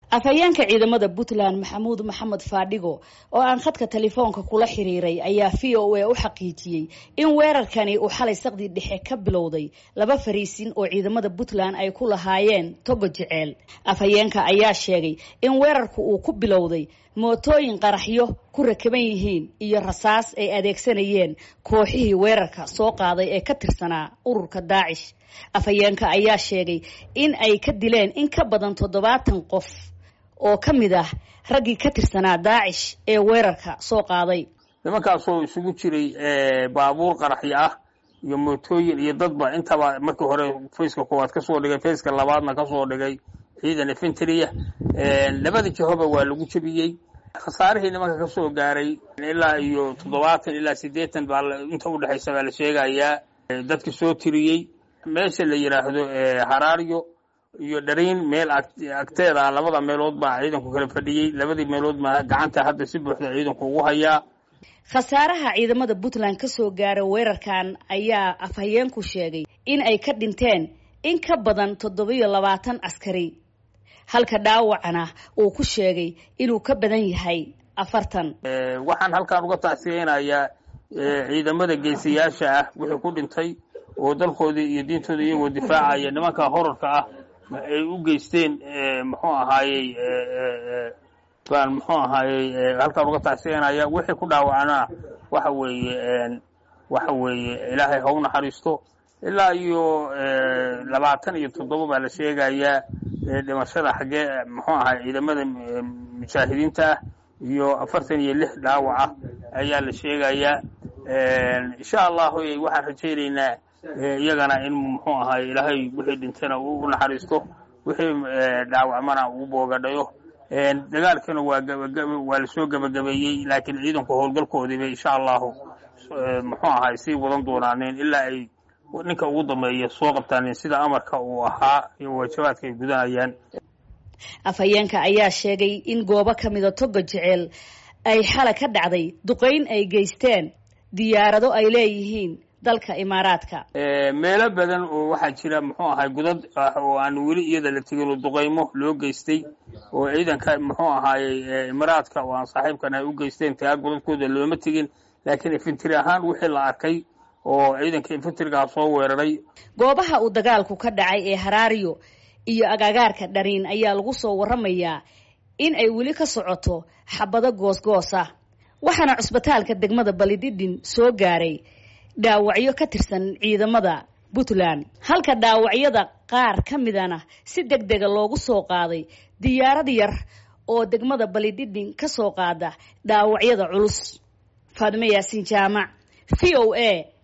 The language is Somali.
afhayeenka ciidamada puntland maxamuud maxamed faadhigo oo aan khadka telefoonka kula xiriiray ayaa v o a u xaqiijiyey in weerarkani uu xalay saqdii dhexe ka bilowday laba fariisin oo ciidamada puntland ay ku lahaayeen togo jeceel afhayeenka ayaa sheegay in weerarku uu ku bilowday mootooyin qaraxyo ku rakaban yihiin iyo rasaas ay adeegsanayeen kooxihii weerarka soo qaaday ee ka tirsanaa ururka daacish afhayeenka ayaa sheegay in ay ka dileen in ka badan toddobaatan qof oo ka mid ah raggii ka tirsanaa daacish ee weerarka soo qaaday nimankaasoo isugu jiray baabuur qaraxyo ah iyo mootooyin iyo dadba intaba markii hore fayska koowaad kasoo dhigay fayska labaadna kasoo dhigay ciidan efentriya labada jihoba waa lagu jebiyey khasaarihii nimanka kasoo gaaray ilaa iyo toddobaatan ilaa siddeetan baa inta udhexaysa baa la sheegayaa dadki soo tiriyey meesha la yidhaahdo haraaryo iyo dhariin meel agteeda ah labada meelood baa ciidanku kala fadhiyey labadii meelood baa gacanta hadda si buuxda ciidanku ugu hayaa khasaaraha ciidamada puntland ka soo gaara weerarkan ayaa afhayeenku sheegay in ay ka dhinteen in ka badan toddobiyo labaatan askari halka dhaawacana uu ku sheegay inuu ka badan yahay afartan waxaan halkaan uga tacsiyeynayaa ciidamada geesiyaasha ah wixii ku dhintay oo dalkoodii iyo diintooda iyagoo difaacaya nimanka horarka ah ay u geysteen muxuu ahaayey baan muxuu ahaayey halkaan uga tacsiyanaya wixii ku dhaawacnaa waxa weeye waxa weeye ilaahay ha u naxariisto ilaa iyo labaatan iyo toddoba baa la sheegayaa dhimashada xaggee muxuu ahaay ciidamada mujaahidiinta ah iyo afartan iyo lix dhaawaca ayaa la sheegayaa insha allahu waxaan rajaynaynaa iyagana in muxuu ahaay ilaahay wixii dhintana u naxariisto wixii dhaawacmana uu boogadhayo dagaalkana waa waa lasoo gebagabeeyey laakiin ciidanku howlgalkoodiiba insha allahu muxuu ahaay sii wadan doonaaneen ilaa ay ninka ugu dambeeya soo qabtaaneen sida amarka uu ahaa iyo waajabaadka ay gudanayaan afhayeenka ayaa sheegay in goobo ka mida toga jeceel ay xala ka dhacday duqayn ay geysteen diyaarado ay leeyihiin dalka imaaraadka meelo badan oo waxaa jira muxuu ahay godad ah oo aan weli iyada la tegin oo duqaymo loo geystay oo ciidanka muxuu ahaayey imaaraadka oo aan saaxiibkan ay u geysteen tagaa godadkooda looma tegin laakiin infantry ahaan wixii la arkay oo ciidanka infantrygaa soo weeraray goobaha uu dagaalku ka dhacay ee haraariyo iyo agagaarka dhariin ayaa lagu soo waramayaa in ay weli ka socoto xabado goosgoosa waxaana cusbitaalka degmada balidhidhin soo gaaray dhaawacyo ka tirsan ciidamada puntland halka dhaawacyada qaar ka midana si deg dega loogu soo qaaday diyaarad yar oo degmada balidhidhin ka soo qaada dhaawacyada culus faadimo yaasiin jaamac v o a